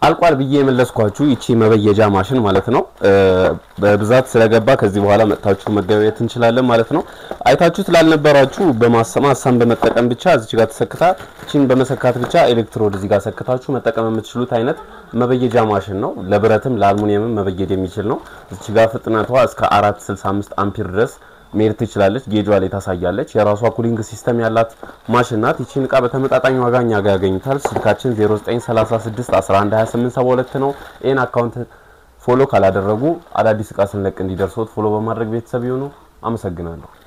አልቋል ብዬ የመለስኳችሁ ይቺ መበየጃ ማሽን ማለት ነው። በብዛት ስለገባ ከዚህ በኋላ መጥታችሁ መገበየት እንችላለን ማለት ነው። አይታችሁ ስላልነበራችሁ በማሰማሳን በመጠቀም ብቻ እዚች ጋር ተሰክታ እቺን በመሰካት ብቻ ኤሌክትሮድ እዚህ ጋር ሰክታችሁ መጠቀም የምትችሉት አይነት መበየጃ ማሽን ነው። ለብረትም ለአልሙኒየምም መበየድ የሚችል ነው። እዚች ጋር ፍጥነቷ እስከ 465 አምፒር ድረስ መሄድ ትችላለች። ጌጇ ላይ ታሳያለች። የራሷ ኩሊንግ ሲስተም ያላት ማሽን ናት። ይቺን እቃ በተመጣጣኝ ዋጋ እኛ ጋር ያገኙታል። ስልካችን 0936112872 ነው። ይህን አካውንት ፎሎ ካላደረጉ አዳዲስ እቃ ስንለቅ እንዲደርሶት ፎሎ በማድረግ ቤተሰብ ይሁኑ። አመሰግናለሁ።